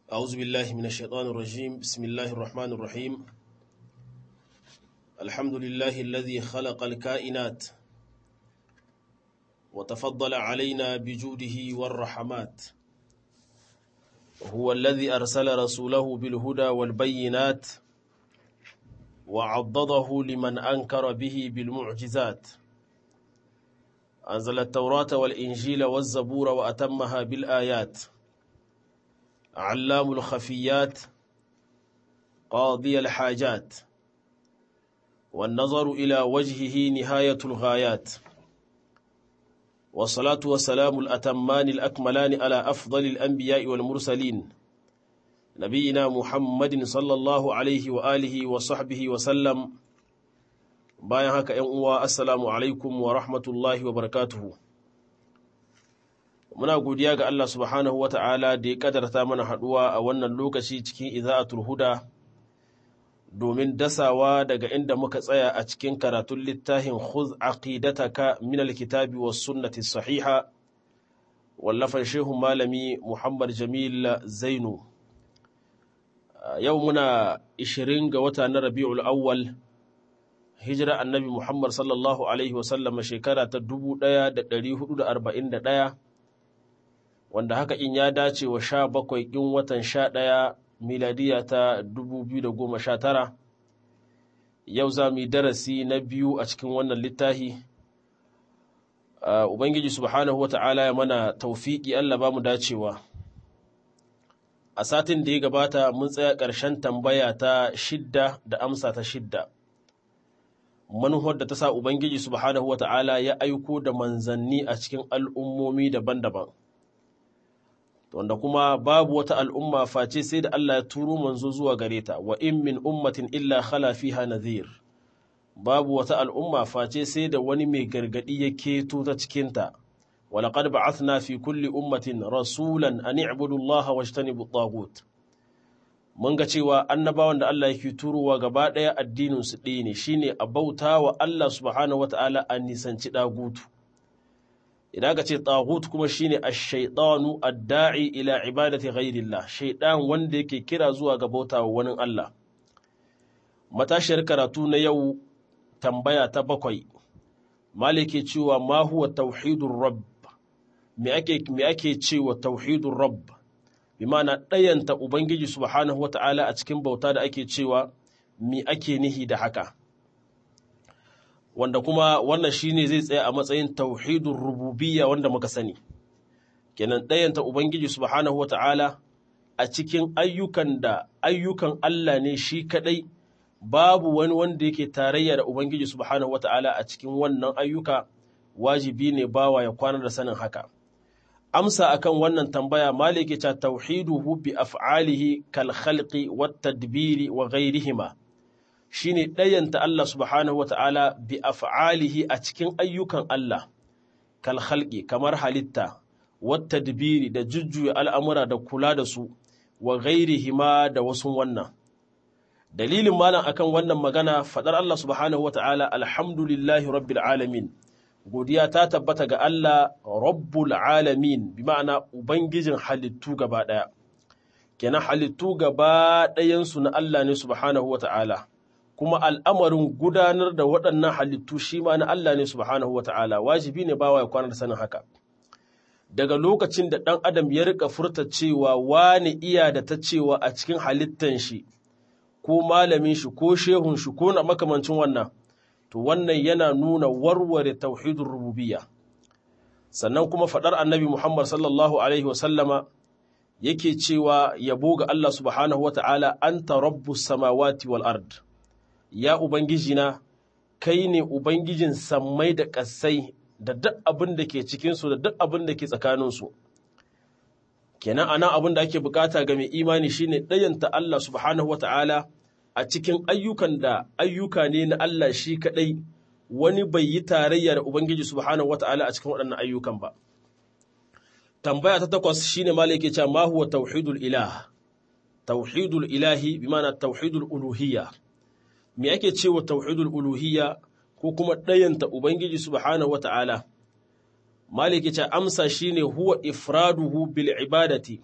أعوذ بالله من الشيطان الرجيم بسم الله الرحمن الرحيم الحمد لله الذي خلق الكائنات وتفضل علينا بجوده والرحمات هو الذي أرسل رسوله بالهدى والبينات وعضده لمن أنكر به بالمعجزات أنزل التوراة والإنجيل والزبور وأتمها بالآيات علام الخفيات قاضي الحاجات والنظر إلى وجهه نهاية الغايات والصلاة والسلام الأتمان الأكملان على أفضل الأنبياء والمرسلين نبينا محمد صلى الله عليه وآله وصحبه وسلم bayan haka ‘yan uwa assalamu alaikum wa rahmatullahi wa barakatuhu muna godiya ga Allah subhanahu wa ta'ala da ya kadarta mana haɗuwa a wannan lokaci cikin iza'atul huda domin dasawa daga inda muka tsaya a cikin karatun littafin khuz aqidataka min alkitabi was sunnati sahiha wallafan shehu malami Muhammad Jamil Zainu yau muna 20 ga wata na Rabiul Awwal hijira annabi Muhammad sallallahu Alaihi wasallama shekara ta 1441 wanda haka in ya dace wa sha bakwai in watan sha ɗaya miladiya ta 2019 yau za mu yi darasi na biyu a cikin wannan littafi Ubangiji subhanahu wa ta'ala ya mana taufiki Allah ba mu dacewa a satin da ya gabata mun tsaya ƙarshen tambaya ta shidda da amsa ta shidda manuwar da ta sa Ubangiji subhanahu wa ta'ala ya aiko da manzanni a cikin al'ummomi daban-daban. Wanda kuma babu wata al'umma face sai da Allah ya turo manzo zuwa gare ta, wa in min ummatin illa khala fiha nadhir. Babu wata al'umma face sai da wani mai gargadi ya keto ta cikinta, walaƙad ba'athna fi kulli ummatin rasulan an i'budu Allah wa jtanibu tagut. mun ga cewa annabawan da Allah yake turowa gaba ɗaya addininsu ɗaya ne shine a bauta wa Allah subhanahu wata'ala a nisanci ɗagutu idan ka ce ɗagutu kuma shine ash-shaytanu ad-da'i ila ibadati ghairillah shaydan wanda yake kira zuwa ga bauta wa wani Allah matashiyar karatu na yau tambaya ta bakwai malike cewa ma huwa tauhidur rabb me ake me ake cewa tauhidur rabb bi mana ɗayanta Ubangiji subhanahu wa ta'ala a cikin bauta da ake cewa mi ake nihi da haka. Wanda kuma wannan shi ne zai tsaya a matsayin tauhidun rububiyya wanda muka sani. Kenan ɗayanta Ubangiji subhanahu wa ta'ala a cikin ayyukan da ayyukan Allah ne shi kaɗai babu wani wanda yake tarayya da Ubangiji subhanahu wa ta'ala a cikin wannan ayyuka wajibi ne bawa ya kwana da sanin haka. amsa akan wannan tambaya maliki ta tauhiduhu bi af'alihi kal khalqi wat tadbiri wa ghayrihima shine dayanta Allah subhanahu wata'ala bi af'alihi a cikin ayyukan Allah kal khalqi kamar halitta wat tadbiri da jujjuya al'amura da kula da su wa ghayrihima da wasu wannan dalilin malam akan wannan magana fadar Allah subhanahu wata'ala alhamdulillahi rabbil alamin godiya ta tabbata ga Allah rabbul alamin bi ma'ana ubangijin halittu gaba ɗaya kenan halittu gaba ɗayansu na Allah ne subhanahu wa ta'ala kuma al'amarin gudanar da waɗannan halittu shi ma na Allah ne subhanahu wa ta'ala wajibi ne bawa ya kwanar sanin haka daga lokacin da ɗan adam ya rika furta cewa wani iya da ta cewa a cikin halittan shi ko malamin shi ko shehun shi ko na makamancin wannan to wannan yana nuna warware tauhidin rububiyya sannan kuma faɗar annabi Muhammad sallallahu alaihi wasallama yake cewa yabo ga Allah subhanahu wata'ala anta rabbus samawati wal ard ya ubangijina kai ne ubangijin sammai da ƙasai da duk abin da ke cikinsu da duk abin da ke tsakaninsu kenan anan abin da ake bukata ga mai imani shine ɗayanta Allah subhanahu wata'ala a cikin ayyukan da ayyuka ne na Allah shi kaɗai wani bai yi tarayya da Ubangiji subhanahu wata'ala a cikin waɗannan ayyukan ba. Tambaya ta takwas shine malai ke cewa ma huwa tauhidul ilah. Tauhidul ilahi bi mana tauhidul uluhiyya. Me ake cewa tauhidul uluhiyya ko kuma ɗayanta Ubangiji subhanahu wata'ala? Malai ke cewa amsa shine huwa ifraduhu bil ibadati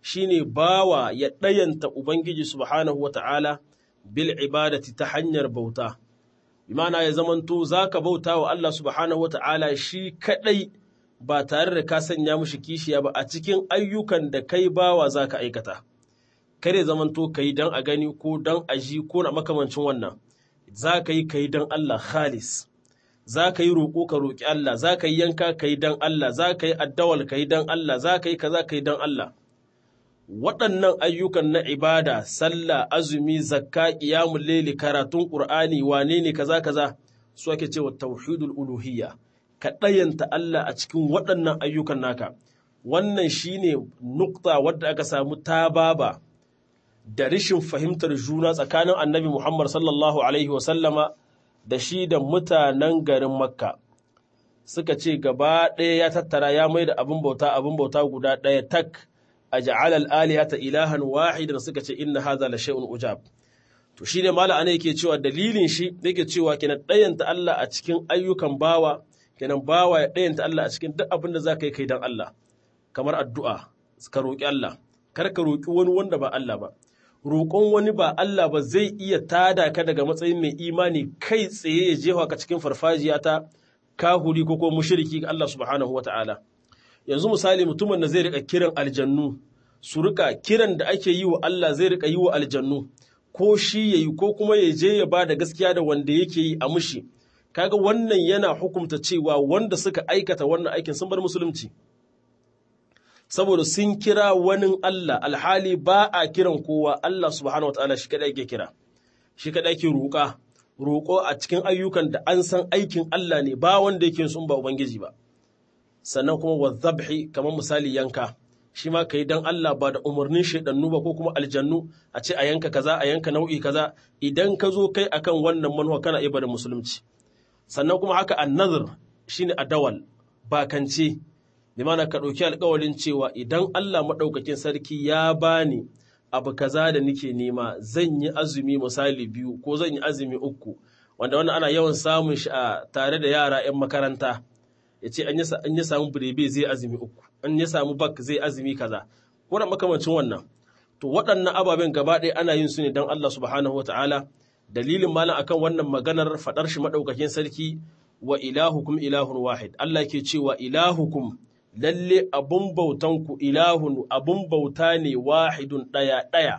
shine bawa ya ɗayanta ubangiji subhanahu wata'ala bil ibadati ta hanyar bauta bimana ya zamanto zaka bauta wa Allah subhanahu wata'ala shi kadai ba tare da ka sanya mushi kishiya ba a cikin ayyukan da kai bawa zaka aikata kare zamanto kai dan a gani ko dan a ji ko na makamancin wannan zaka yi kai dan Allah khalis za ka yi roƙo ka roƙi Allah, za ka yi yanka ka yi don Allah, za ka yi addawal ka yi don Allah, za ka yi kaza ka yi don Allah. Waɗannan ayyukan na ibada, sallah, azumi, zakka, ƙiyamun leli, karatun ƙur'ani, wane ne kaza kaza, su ake cewa tauhidul uluhiyya. Ka ɗayanta Allah a cikin waɗannan ayyukan naka. Wannan shine nukta wadda aka samu tababa da rashin fahimtar juna tsakanin annabi Muhammad sallallahu alaihi wa sallama da shi da mutanen garin Makka suka ce gaba ɗaya ya tattara ya mai da abin bauta abin bauta guda ɗaya tak a ja'alal alihata ilahan wahidan suka ce inna hadha la shay'un ujab to shi ne mala ana yake cewa dalilin shi yake cewa kenan ɗayanta Allah a cikin ayyukan bawa kenan bawa ya ɗayanta Allah a cikin duk abin da zaka yi kai dan Allah kamar addu'a ka roƙi Allah kar ka roƙi wani wanda ba Allah ba roƙon wani ba Allah ba zai iya tada ka daga matsayin mai imani kai tsaye ya jefa ka cikin farfajiya ta kahuri ko ko mushriki ga Allah subhanahu wata'ala yanzu misali mutumin da zai rika kiran aljannu su rika kiran da ake yi wa Allah zai rika yi wa aljannu ko shi yayi ko kuma ya je ya ba da gaskiya da wanda yake yi a mushi kaga wannan yana hukunta cewa wanda suka aikata wannan aikin sun bar musulunci saboda sun kira wani Allah alhali ba a kiran kowa Allah subhanahu wataala shi kadai ke kira shi kadai ke roƙa roƙo a cikin ayyukan da an san aikin Allah ne ba wanda yake sun ba ubangiji ba sannan kuma wa zabhi kamar misali yanka shi ma kai dan Allah ba da umarnin shaidannu ba ko kuma aljannu a ce a yanka kaza a yanka nau'i kaza idan ka zo kai akan wannan manuwa kana ibada musulunci sannan kuma haka annazir shine adawal bakance limana ka ɗauki alƙawarin cewa idan Allah maɗaukakin sarki ya bani abu kaza da nike nema zan yi azumi misali biyu ko zan yi azumi uku wanda wannan ana yawan samun shi a tare da yara 'yan makaranta ya ce an yi samu birebe zai azumi uku an yi samu bak zai azumi kaza ko da makamancin wannan to waɗannan ababen gaba ɗaya ana yin su ne don Allah subhanahu wataala dalilin malam akan wannan maganar faɗar shi maɗaukakin sarki wa ilahukum ilahun wahid Allah ke cewa ilahukum lalle abun bautanku ilahun abun bauta ne wahidun ɗaya ɗaya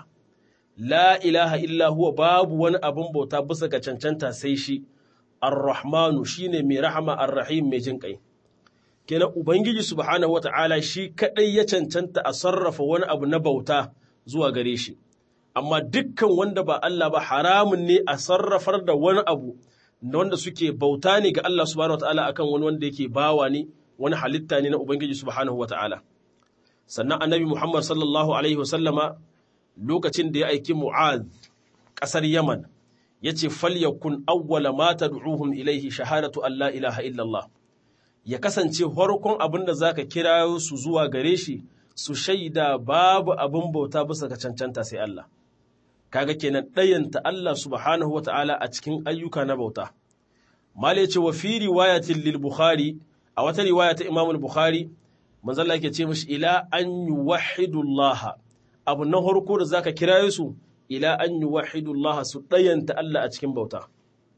la ilaha illa huwa babu wani abun bauta bisa ga cancanta sai shi ar-rahmanu shine mai rahama ar-rahim mai jin kai kenan ubangiji subhanahu wata'ala shi kadai ya cancanta a sarrafa wani abu na bauta zuwa gare shi amma dukkan wanda ba Allah ba haramun ne a sarrafar da wani abu wanda suke bauta ne ga Allah subhanahu wata'ala akan wani wanda yake bawa ne wani halitta ne na Ubangiji subhanahu wata'ala sannan annabi Muhammad sallallahu alaihi wasallama lokacin da ya aiki Mu'adh ƙasar Yaman ya ce falyakun awwala ma tad'uhum ilaihi shahadatu an la ilaha illallah ya kasance farkon abin da zaka kira su zuwa gare shi su shaida babu abin bauta bisa ga cancanta sai Allah kaga kenan ɗayanta Allah subhanahu wata'ala a cikin ayyuka na bauta mala ya ce wa fi riwayatin lil bukhari a wata riwaya ta Imam Bukhari manzo Allah yake ce mishi ila an yuwahhidu Allah abu na farko da zaka kira su ila an yuwahhidu Allah su dayanta Allah a cikin bauta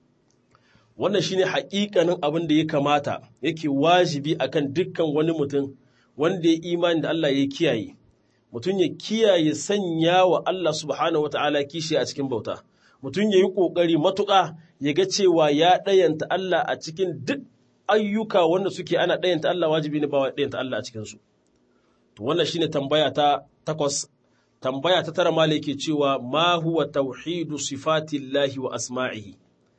wannan shine haƙiƙanin abin da ya kamata yake wajibi akan dukkan wani mutum wanda ya imani da Allah ya kiyaye mutum ya kiyaye sanya wa Allah subhanahu wataala kishi a cikin bauta mutum ya yi ƙoƙari matuƙa ya ga cewa ya ɗayanta Allah a cikin duk ayyuka wanda suke ana ɗayanta Allah wajibi ne ba ɗayanta Allah a cikinsu. To wannan shine tambaya ta takwas, tambaya ta tara mala yake cewa ma huwa tauhidu sifatillahi wa asma'ihi.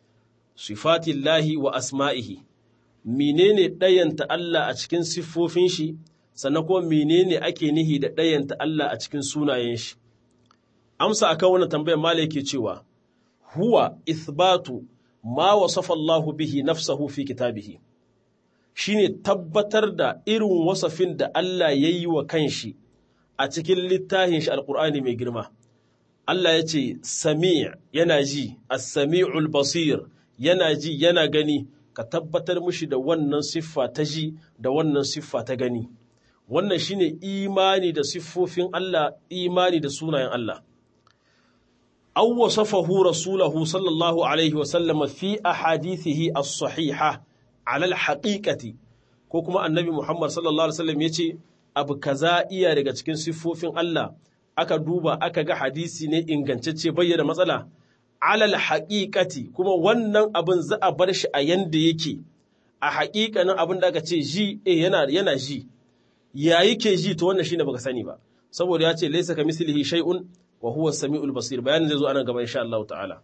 Sifatillahi wa asma'ihi. Menene ɗayanta Allah a cikin siffofin shi, sannan kuma menene ake nihi da ɗayanta Allah a cikin sunayen shi. Amsa akan wannan tambayar mala yake cewa huwa ithbatu ma wasafa Allahu bihi nafsahu fi kitabihi. shine tabbatar da irin wasafin da Allah ya yi wa kanshi a cikin littafin shi alkur'ani mai girma. Allah ya ce, Sami' yana ji, as-sami'ul basir yana ji yana gani, ka tabbatar mushi da wannan siffa ta ji da wannan siffa ta gani. wannan shine imani da siffofin Allah imani da sunayen Allah aw wasafahu rasulahu sallallahu alaihi wa sallama fi ahadithihi as-sahiha ala al-haqiqati ko kuma annabi Muhammad sallallahu alaihi wasallam yace abu kaza iya daga cikin siffofin Allah aka duba aka ga hadisi ne ingantacce bayyana matsala alal haqiqati kuma wannan abin za a bar shi a yanda yake a haƙiƙanin abin da aka ce ji eh yana yana ji ya yake ji to wannan shine baka sani ba saboda ya ce laysa kamislihi shay'un wa huwa as-sami'ul basir bayanin zai zo anan gaba insha Allah ta'ala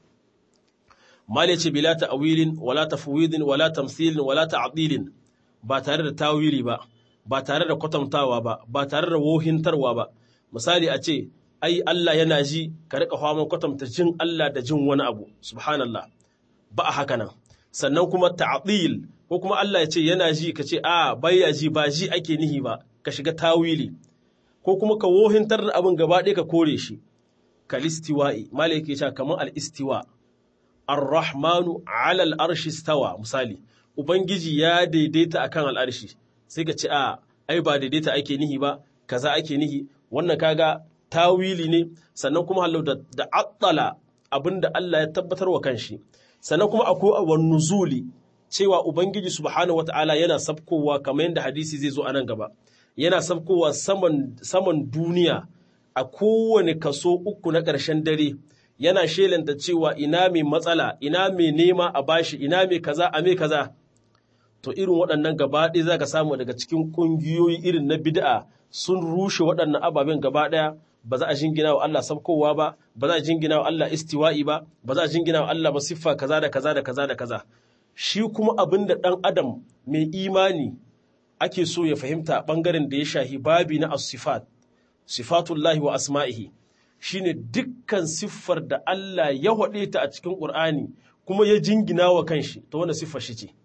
mal yace bila ta'wilin wala tafwidin wala tamthilin wala ta'dilin ba tare da tawili ba ba tare da kwatantawa ba ba tare da wohintarwa ba misali a ce ai Allah yana ji ka rika fama kwatanta jin Allah da jin wani abu subhanallah ba a haka nan sannan kuma ta'dil ko kuma Allah ya ce yana ji ka ce a baya ji ba ji ake nihi ba ka shiga tawili ko kuma ka wohintar da abin gaba ɗaya ka kore shi kalistiwa'i malai yake cewa kamar al-istiwa ar-rahmanu 'ala al-arshi stawa misali ubangiji ya daidaita akan al-arshi sai ka ce a ai ba daidaita ake nihi ba kaza ake nihi wannan kaga tawili ne sannan kuma halau da, da attala abinda Allah ya tabbatar wa kanshi sannan kuma akwai awan nuzuli cewa ubangiji subhanahu wataala yana sabkowa kamar yadda hadisi zai zo a nan gaba yana sabkowa saman saman duniya a kowane kaso uku na ƙarshen dare yana shelanta cewa ina mai matsala ina mai nema a bashi ina mai kaza a mai kaza to irin waɗannan gaba ɗaya za ka samu daga cikin ƙungiyoyi irin na bid'a sun rushe waɗannan ababen gaba ɗaya ba za a jingina wa Allah sabkowa ba ba za a jingina wa Allah istiwa'i ba ba za a jingina wa Allah ba siffa kaza da kaza da kaza da kaza shi kuma abin da ɗan adam mai imani ake so ya fahimta ɓangaren da ya shahi babi na as-sifat sifatullahi wa asma'ihi shine dukkan siffar da Allah ya haɗe ta a cikin Ƙur'ani kuma ya jingina wa kanshi to wanda siffar shi ce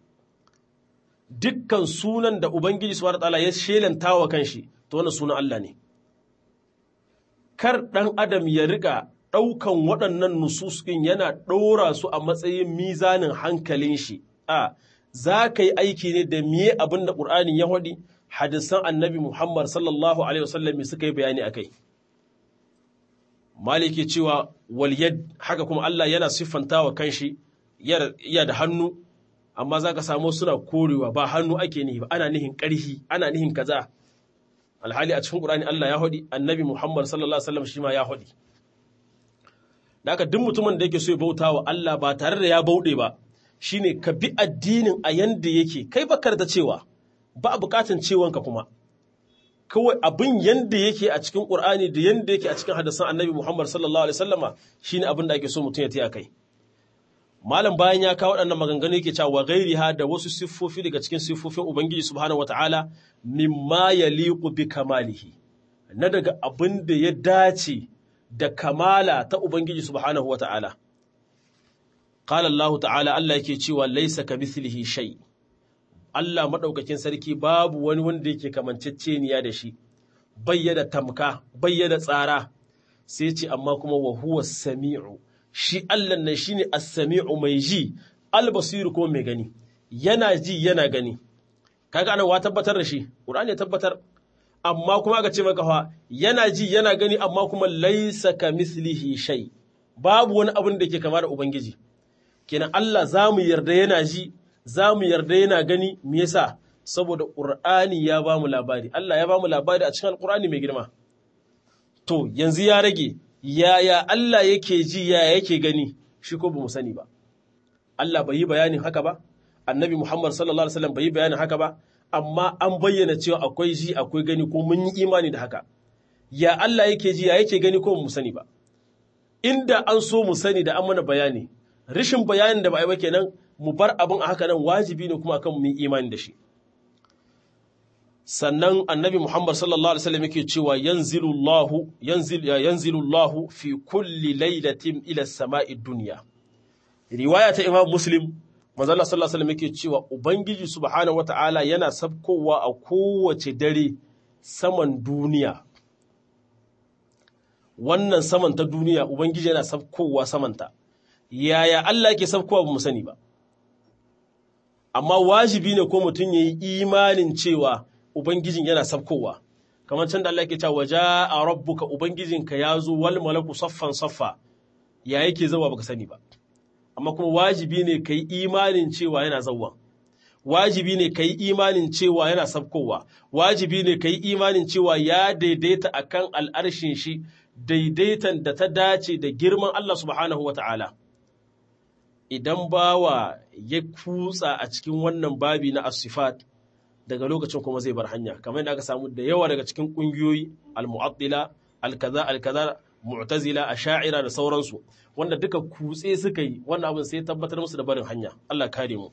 dukkan sunan da Ubangiji subhanahu ta'ala ya shelanta wa kanshi to wannan sunan Allah ne kar ɗan adam ya riƙa ɗaukan waɗannan nusus ɗin yana ɗora su a matsayin mizanin hankalin shi a za ka yi aiki ne da miye abin da ƙur'ani ya haɗi hadisan annabi Muhammad sallallahu alaihi wasallam suka yi bayani akai maliki cewa wal yad haka kuma Allah yana siffanta wa kanshi ya da hannu amma za ka samu suna korewa ba hannu ake nihi ba ana nihin ƙarhi ana nihin kaza alhali a cikin ƙur'ani Allah ya haɗi annabi Muhammad sallallahu alaihi wasallam shi ma ya haɗi da haka duk mutumin da yake so ya bauta wa Allah ba tare da ya bauɗe ba shine ka bi addinin a yanda yake kai bakar da cewa ba a bukatan cewanka kuma kawai abin yanda yake a cikin Qur'ani da yanda yake a cikin hadisan Annabi Muhammad sallallahu alaihi wasallama shine abin da ake so mutum ya taya kai malam bayan ya kawo waɗannan maganganu yake cewa wa ghairiha da wasu siffofi daga cikin siffofin Ubangiji subhanahu wataala mimma yaliqu bi kamalihi na daga abin da ya dace da kamala ta Ubangiji subhanahu wataala qala Allah ta'ala Allah yake cewa laysa kamithlihi shay' Allah maɗaukakin sarki babu wani wanda yake kamanceceniya da shi, bayyana tamka, bayyana tsara, sai ce amma kuma wa huwa sami'u, shi Allah nan shi ne as-sami'u mai ji, albasiru kuma mai gani, yana ji yana gani. Kaga ana wa tabbatar da shi, Ƙur'ani ya tabbatar, amma kuma aka ce maka fa yana ji yana gani amma kuma laisa ka mislihi shay. Babu wani abin da ke kama da Ubangiji. Kenan Allah za mu yarda yana ji, za mu yarda yana gani me yasa saboda ƙur'ani ya ba mu labari Allah ya ba mu labari a cikin alƙur'ani mai girma to yanzu ya rage yaya Allah yake ji yaya yake gani shi ko ba mu sani ba Allah bai yi bayanin haka ba annabi Muhammad sallallahu alaihi wasallam bai yi bayanin haka ba amma an bayyana cewa akwai ji akwai gani ko mun yi imani da haka ya Allah yake ji ya yake gani ko mu sani ba inda an so mu sani da an mana bayani rishin bayanin da ba a yi ba kenan mu bar abin a haka nan wajibi ne kuma akan mu yi imani da shi sannan annabi Muhammad sallallahu alaihi wasallam yake cewa yanzilullahu yanzil yanzilullahu fi kulli lailatin ila samai dunya riwaya ta Imam Muslim manzo Allah sallallahu alaihi wasallam yake cewa ubangiji subhanahu wataala yana sabkowa a kowace dare saman duniya wannan saman ta duniya ubangiji yana sabkowa samanta yaya Allah yake sabkowa ba mu sani ba amma wajibi ne ko mutum ya yi imanin cewa Ubangijin yana sabkowa, kamar can da Allah ke cewa a rabbuka ubangijinka ya zo wal malaku saffan saffa ya yake zawa baka sani ba amma kuma wajibi ne kai imanin cewa yana zawwa wajibi ne kai imanin cewa yana sabkowa wajibi ne kai imanin cewa ya daidaita akan al'arshin shi daidaitan da ta dace da girman Allah subhanahu wata'ala idan bawa ya kutsa a cikin wannan babi na asifat daga lokacin kuma zai bar hanya kamar yadda aka samu da yawa daga cikin kungiyoyi al-mu'attila al-kaza al-kaza mu'tazila asha'ira da sauransu wanda duka kutse suka yi wannan abin sai tabbatar musu da barin hanya Allah kare mu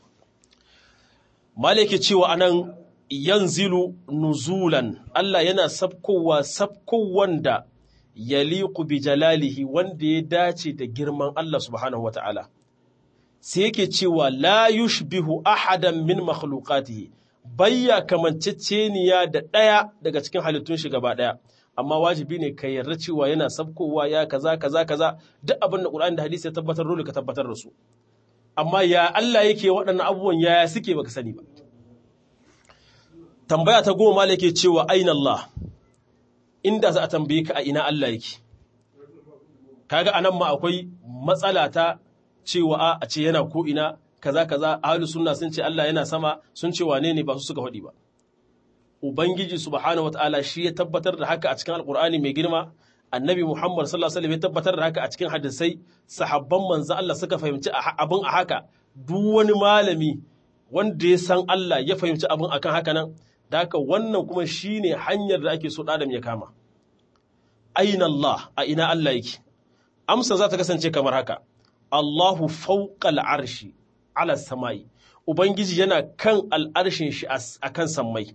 malike cewa anan yanzilu nuzulan Allah yana sabkowa sabkowan da yaliqu bi jalalihi wanda ya dace da girman Allah subhanahu wata'ala sai yake cewa la yushbihu ahadan min makhluqatihi bayya kamanceceniya da ɗaya daga cikin halittun shi gaba ɗaya amma wajibi ne ka yarda cewa yana sabkowa ya kaza kaza kaza duk abin da Qur'ani da hadisi ya tabbatar dole ka tabbatar da su amma ya Allah yake waɗannan abubuwan yaya suke baka sani ba tambaya ta goma yake cewa aina Allah inda za a tambaye ka a ina Allah yake kaga anan ma akwai matsala ta cewa a ce yana ko ina kaza kaza ahlus sunna sun ce Allah yana sama sun ce wane ne ba su suka faɗi ba ubangiji subhanahu wataala shi ya tabbatar da haka a cikin alqur'ani mai girma annabi muhammad sallallahu alaihi wasallam ya tabbatar da haka a cikin hadisai sahabban manzo Allah suka fahimci abin a haka duk wani malami wanda ya san Allah ya fahimci abin akan haka nan da haka wannan kuma shine hanyar da ake so adam ya kama aina Allah a ina Allah yake amsa za ta kasance kamar haka Allahu fawqal arshi ala samai ubangiji yana kan al'arshin shi akan sammai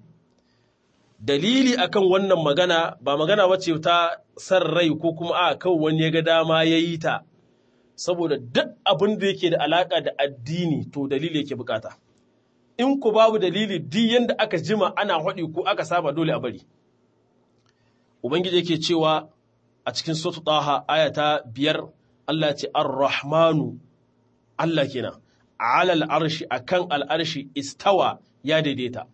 dalili akan wannan magana ba magana wacce ta san rai ko kuma a kan wani ya ga dama ya yi ta saboda duk abin da yake da alaka da addini to dalili yake bukata in ku babu dalili duk yanda aka jima ana haɗi ko aka saba dole a bari ubangiji yake cewa a cikin sotu taha ayata biyar Allah ya ce ar-rahmanu Allah kenan alal arshi akan al'arshi istawa ya daidaita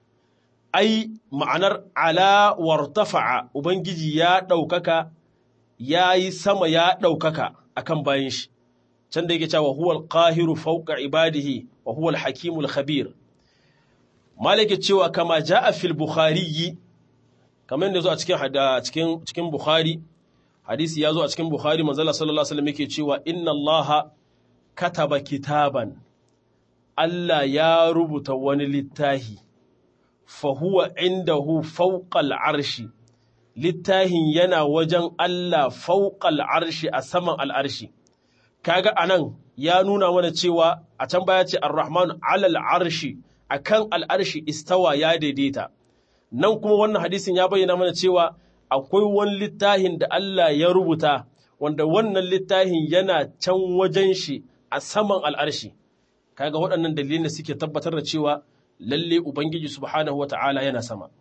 ai ma'anar ala wartafa'a ubangiji ya ɗaukaka ya yi sama ya ɗaukaka akan bayan shi can da yake cewa huwal qahiru fawqa ibadihi wa huwal hakimul khabir malike cewa kama jaa fil bukhari kamar yadda zo a cikin cikin cikin bukhari hadisi ya zo a cikin bukhari manzo Allah sallallahu alaihi wasallam yake cewa inna allaha kataba kitaban Allah ya rubuta wani littahi fahuwa indahu fauqal arshi littahin yana wajen Allah fauqal arshi a saman al'arshi kaga anan ya nuna mana cewa a can baya ce ar-rahman alal arshi akan al'arshi istawa ya daidaita nan kuma wannan hadisin ya bayyana mana cewa akwai wani littahin da Allah ya rubuta wanda wannan littahin yana can wajen shi a saman al'arshi kaga waɗannan dalilin da suke tabbatar da cewa lalle ubangiji subhanahu wata'ala yana sama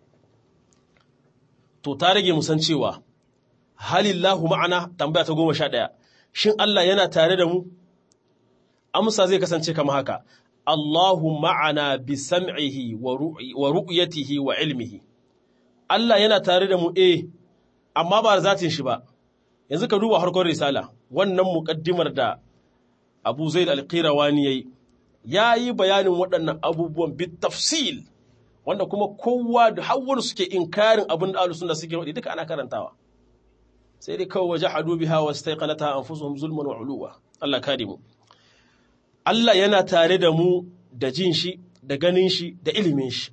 to ta rage musan cewa halillahu ma'ana tambaya ta goma sha ɗaya shin Allah yana tare da mu amsa zai kasance kama haka Allahu ma'ana bi sam'ihi wa ru'yatihi wa ilmihi Allah yana tare da mu eh amma ba zatin shi ba yanzu ka duba harkar risala wannan muƙaddimar da Abu Zaid al-Qirawani yayi yayi bayanin waɗannan abubuwan bit tafsil wanda kuma kowa da hawwar suke inkarin abin da ahlus sunna suke wadi duka ana karantawa sai dai kawai wajahadu biha wastaqanata anfusuhum zulman wa uluwa Allah kare mu Allah yana tare da mu da jin shi da ganin shi da ilimin shi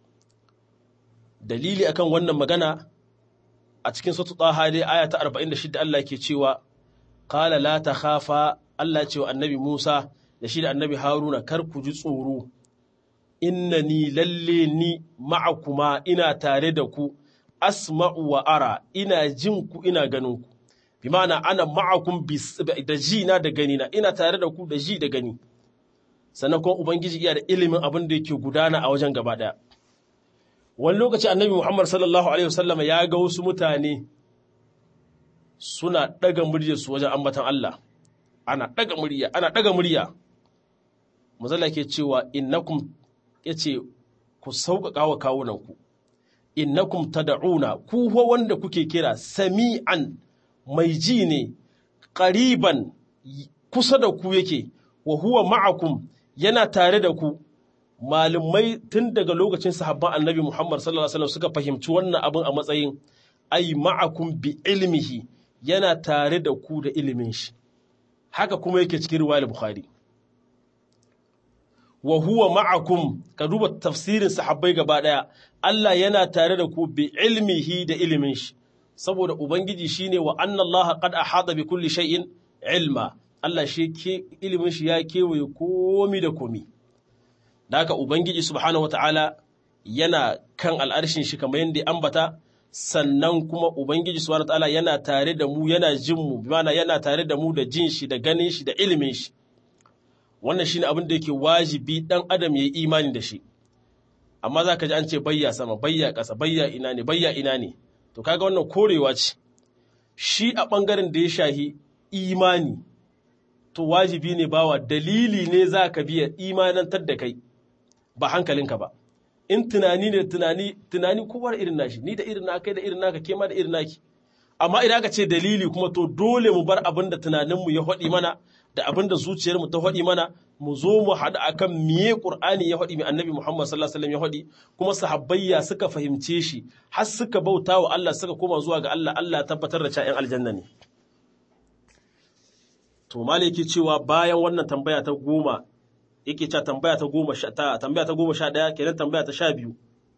dalili akan wannan magana a cikin sura Taha dai aya ta 46 Allah ke cewa qala la takhafa Allah ce wa annabi Musa da shi da annabi Haruna kar ku ji tsoro innani lalle ni ma'akuma ina tare da ku asma'u wa ara ina jin ku ina ganin ku bi ma'ana ana ma'akum da ji na da gani na ina tare da ku da ji da gani sannan kuma ubangiji iya da ilimin abin da yake gudana a wajen gaba daya wani lokaci annabi Muhammad sallallahu alaihi wasallam ya ga wasu mutane suna daga muryar su wajen ambatan Allah ana daga murya ana daga murya mazalla ke cewa innakum yace ku sauƙaƙa wa kawunanku innakum tad'una ku wanda kuke kira sami'an mai ji ne qariban kusa da ku yake wa huwa ma'akum yana tare da ku malumai tun daga lokacin sahabban annabi Muhammad sallallahu alaihi wasallam suka fahimci wannan abin a matsayin ai ma'akum bi ilmihi yana tare da ku da ilimin shi haka kuma yake cikin riwayar bukhari wa huwa ma'akum ka duba tafsirin sahabbai gaba daya Allah yana tare da ku bi ilmihi da ilimin shi saboda ubangiji shine wa anna Allah qad ahata bi kulli shay'in ilma Allah shi ke ilimin shi ya kewaye komi da komi da haka ubangiji subhanahu wataala yana kan al'arshin shi kamar yadda ambata sannan kuma ubangiji subhanahu wataala yana tare da mu yana jin mu bi yana tare da mu da jin shi da ganin shi da ilimin shi wannan shine abin da yake wajibi dan adam yayi imani da shi amma zaka ji an ce bayya sama bayya ƙasa bayya ina ne bayya ina ne to kaga wannan korewa ce shi a bangaren da ya shahi imani to wajibi ne bawa dalili ne zaka biya imanantar da kai ba hankalinka ba in tunani ne tunani tunani kowa da irin nashi ni da irin naka da irin naka ke ma da irin naki amma idan aka ce dalili kuma to dole mu bar abin da tunaninmu ya haɗi mana da abin da zuciyarmu ta haɗi mana mu zo mu haɗu akan miye Qur'ani ya haɗi mai annabi Muhammad sallallahu alaihi wasallam ya haɗi kuma sahabbayya suka fahimce shi har suka bauta wa Allah suka koma zuwa ga Allah Allah ya tabbatar da cewa aljanna ne to malaki cewa bayan wannan tambaya ta goma yake cewa tambaya ta goma sha ta tambaya ta goma sha ɗaya kenan tambaya ta sha biyu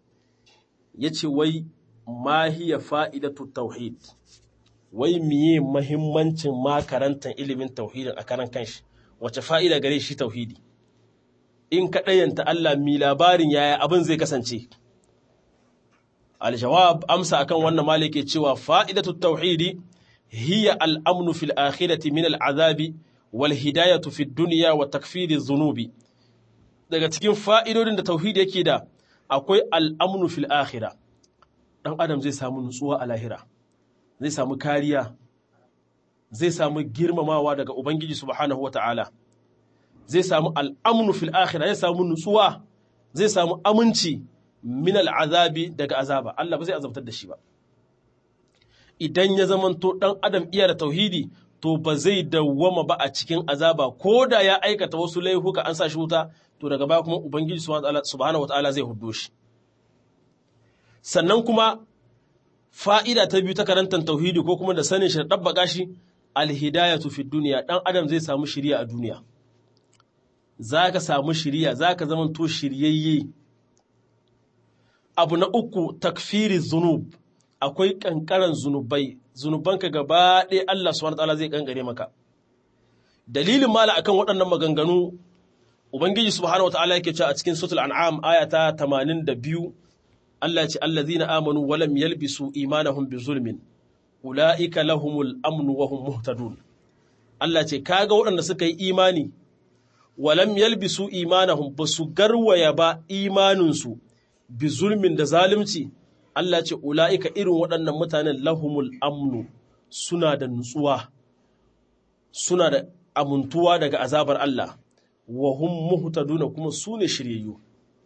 yace wai ma hiya fa'idatu tauhid wai miye mahimmancin makarantar ilimin tauhidin a karan kanshi wace fa'ida gare shi tauhidi in ka ɗayanta Allah mi labarin yaya abin zai kasance aljawab amsa akan wannan malike cewa fa'idatu tauhidi hiya al'amnu fil akhirati min al'azabi wal hidayatu fid dunya wa takfiri zunubi daga cikin fa'idodin da tauhidi yake da akwai al'amnu fil akhirah dan adam zai samu nutsuwa a lahira zai samu kariya zai samu girmamawa daga ubangiji subhanahu wata'ala zai samu al'amnu fil akhirah zai samu nutsuwa zai samu aminci min al'azabi daga azaba Allah ba zai azabtar da shi ba idan ya zamanto dan adam iya da tauhidi to ba zai dawwama ba a cikin azaba ko da ya aikata wasu laifuka an sa shi wuta to daga baya kuma ubangiji subhanahu wata'ala zai huddo shi sannan kuma fa'ida ta biyu ta karantar tauhidi ko kuma da sanin shi da ɗabbaƙa shi alhidayatu fi duniya ɗan adam zai samu shirya a duniya za ka samu shirya za ka zama to shiryayye abu na uku takfiri zunub akwai ƙanƙaran zunubai zunubanka gaba ɗaya Allah subhanahu ta'ala zai ƙanƙare maka dalilin mala akan waɗannan maganganu ubangiji subhanahu ta'ala yake cewa a cikin suratul an'am aya ta 82 Allah ya ce allazina amanu wa lam yalbisu imanahum bi zulmin ulaika lahumul amnu wa hum muhtadun Allah ce kaga waɗanda suka yi imani wa lam yalbisu imanahum basu garwaya ba imaninsu bi zulmin da zalunci Allah ce ulaika irin waɗannan mutanen lahumul amnu suna da nutsuwa suna da amuntuwa daga azabar Allah wa hum muhtaduna kuma su ne shiryayyu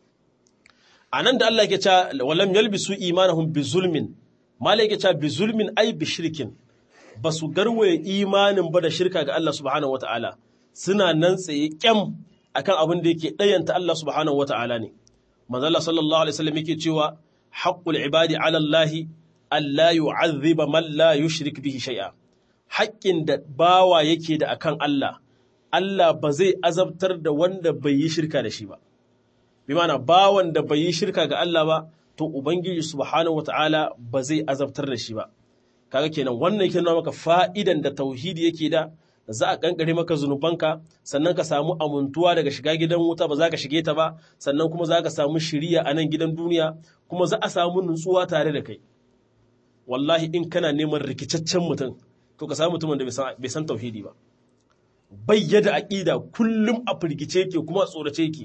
a nan da Allah ke ca walam yalbisu imanahum bi zulmin malai ke ca bi zulmin ai bi shirkin ba su garwaye imanin ba da shirka ga Allah subhanahu wata'ala suna nan tsaye kyam akan abin da yake ɗayanta Allah subhanahu wata'ala ne manzala sallallahu alaihi wasallam yake cewa haqqul ibadi ala Allah alla yu'azziba man la yushrik bihi shay'a haƙƙin da bawa yake da akan Allah Allah ba zai azabtar da wanda bai yi shirka da shi ba bi mana bawan da bai yi shirka ga Allah ba to ubangiji subhanahu wataala ba zai azabtar da shi ba kaga kenan wannan yake nuna maka fa'idan da tauhidi yake da za a kankare maka zunubanka sannan ka samu amuntuwa daga shiga gidan wuta ba za ka shige ta ba sannan kuma za ka samu shiriya a nan gidan duniya kuma za a samu nutsuwa tare da kai wallahi in kana neman rikicaccen mutum to ka samu mutumin da bai san tauhidi ba bayyada aqida kullum a firgice yake kuma tsorace yake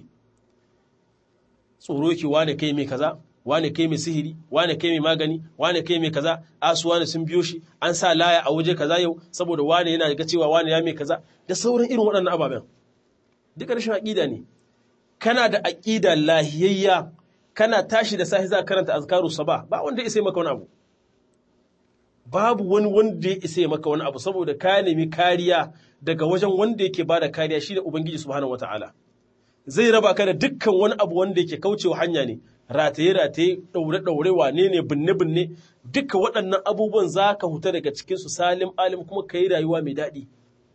tsoro yake wane kai mai kaza wane kai mai sihiri wane kai mai magani wane kai mai kaza asu wane sun biyo shi an sa laya a waje kaza yau saboda wane yana ga cewa wane ya mai kaza da sauran irin waɗannan ababen duka rashin aƙida ne kana da aƙida lahiyayya kana tashi da sahi za ka karanta azkaru sabah ba wanda ya isa maka wani abu babu wani wanda ya isa maka wani abu saboda ka nemi kariya daga wajen wanda yake bada kariya shine ubangiji subhanahu wataala zai raba ka da dukkan wani abu wanda yake kaucewa hanya ne rataye rataye daure daure wane ne binne binne duka waɗannan abubuwan za ka huta daga cikin su salim alim kuma ka yi rayuwa mai daɗi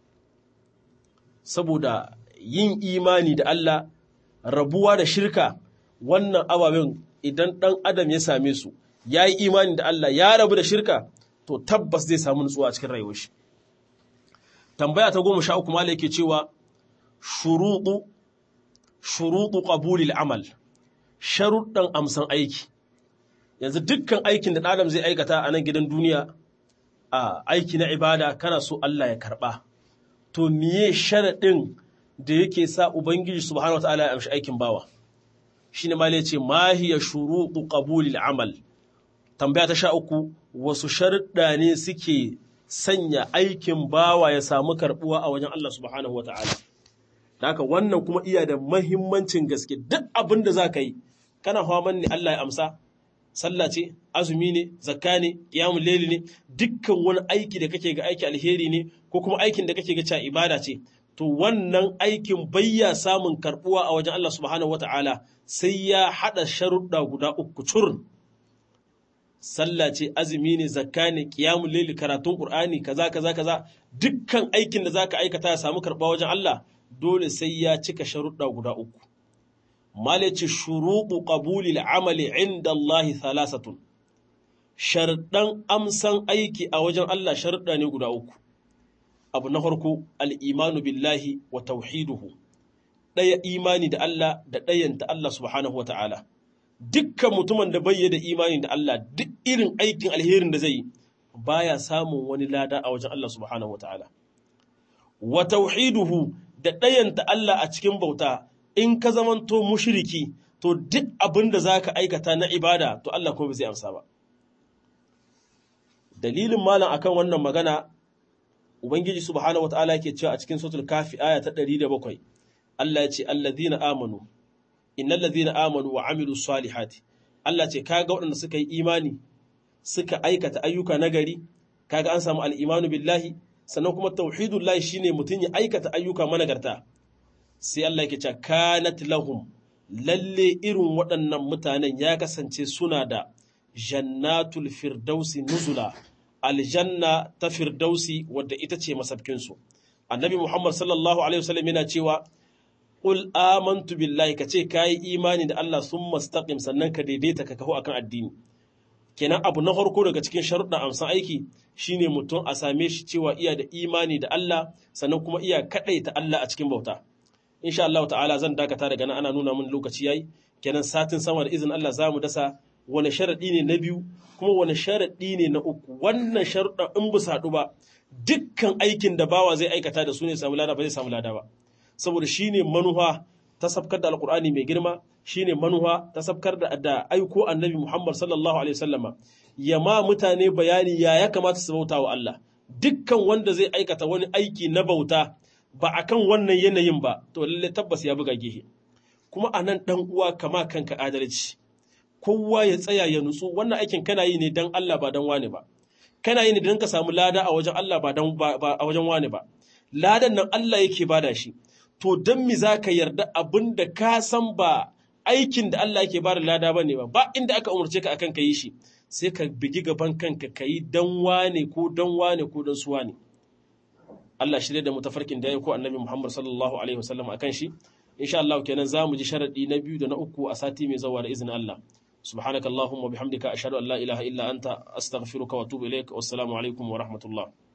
saboda yin imani da Allah rabuwa da shirka wannan ababen idan ɗan adam ya same su ya yi imani da Allah ya rabu da shirka to tabbas zai samu nutsuwa a cikin rayuwar shi tambaya ta goma sha uku mala yake cewa shuruɗu shuruɗu qabulil amal sharuɗan amsan aiki yanzu dukkan aikin da adam zai aikata a nan gidan duniya a aiki na ibada kana so Allah ya karɓa to miye sharaɗin da yake sa ubangiji subhanahu wataala ya amshi aikin bawa shine ma yace ma hiya shuruɗu qabulil amal tambaya ta sha uku wasu sharuɗa ne suke sanya aikin bawa ya samu karɓuwa a wajen Allah subhanahu wa ta'ala. Haka wannan kuma iya da mahimmancin gaske duk abin da za ka yi, kana haman ne Allah ya amsa, sallah ce, azumi ne, zakka ne, ƙiyamun leli ne, dukkan wani aiki da kake ga aiki alheri ne, ko kuma aikin da kake ga cewa ibada ce. To wannan aikin bayya samun karɓuwa a wajen Allah subhanahu wa ta'ala sai ya haɗa sharuɗa guda uku curun. sallah ce azumi ne zakka ne qiyamul layli karatun qur'ani kaza kaza kaza dukkan aikin da zaka aikata ya samu karba wajen Allah dole sai ya cika sharuɗa guda uku malaci shuruɗu qabulil amali inda Allah thalathatun sharɗan amsan aiki a wajen Allah sharuɗa ne guda uku abu na farko al-imanu billahi wa tauhiduhu ɗaya imani da Allah da ɗayanta Allah subhanahu wa ta'ala dukkan mutumin da bai da imani da Allah duk irin aikin alherin da zai yi baya samun wani lada a wajen Allah subhanahu wataala wa tauhiduhu da ɗayanta Allah a cikin bauta in ka zamanto mushriki to duk abin da zaka aikata na ibada to Allah kuma bai zai amsa ba dalilin malam akan wannan magana ubangiji subhanahu wataala yake cewa a cikin suratul kafi aya ta 107 Allah ya ce alladhina amanu innal ladhina amanu wa amilu salihati Allah ce kaga waɗanda suka yi imani suka aikata ayyuka nagari kaga an samu al-imanu billahi sannan kuma tauhidullahi shine mutun ya aikata ayyuka managarta sai Allah yake cewa kanat lahum lalle irin waɗannan mutanen ya kasance suna da jannatul firdausi nuzula aljanna ta firdausi wadda ita ce masabkinsu annabi muhammad sallallahu alaihi wasallam yana cewa Ƙul amantu billahi ka ce ka yi imani da Allah sun mastaƙim sannan ka daidaita ka kaho akan addini. Kenan abu na farko daga cikin sharuɗin amsan aiki shine mutum a same shi cewa iya da imani da Allah sannan kuma iya kaɗaita Allah a cikin bauta. Insha Allah ta'ala zan dakata daga nan ana nuna min lokaci yayi kenan satin sama da izin Allah za mu dasa wani sharaɗi ne na biyu kuma wani sharaɗi ne na uku wannan sharuɗin in bu saɗu ba dukkan aikin da bawa zai aikata da su ne samu lada ba zai samu lada ba. saboda shi ne manuwa ta sabkar da alkur'ani mai girma shi ne manuwa ta sabkar da aiko annabi muhammad sallallahu alaihi wasallama ya ma mutane bayani ya ya kamata su bauta wa Allah dukkan wanda zai aikata wani aiki na bauta ba a kan wannan yanayin ba to lalle tabbas ya buga gehe kuma a nan ɗan uwa kama kanka adalci kowa ya tsaya ya nutsu wannan aikin kana yi ne don Allah ba don wane ba kana yi ne don ka samu lada a wajen Allah ba a wajen wane ba ladan nan Allah yake bada shi to don mi za ka yarda abin da ka san ba aikin da Allah yake ba da lada ba ne ba ba inda aka umarce ka akan ka yi shi sai ka bigi gaban kanka ka yi dan wane ko dan wane ko dan suwa ne Allah shirya da mutafarkin da ya ko annabi Muhammad sallallahu alaihi wasallam akan shi insha Allah kenan za mu ji sharadi na biyu da na uku a sati mai zawa da izinin Allah subhanakallahumma bihamdika ashhadu an la ilaha illa anta astaghfiruka wa atubu ilaik wassalamu alaikum wa rahmatullah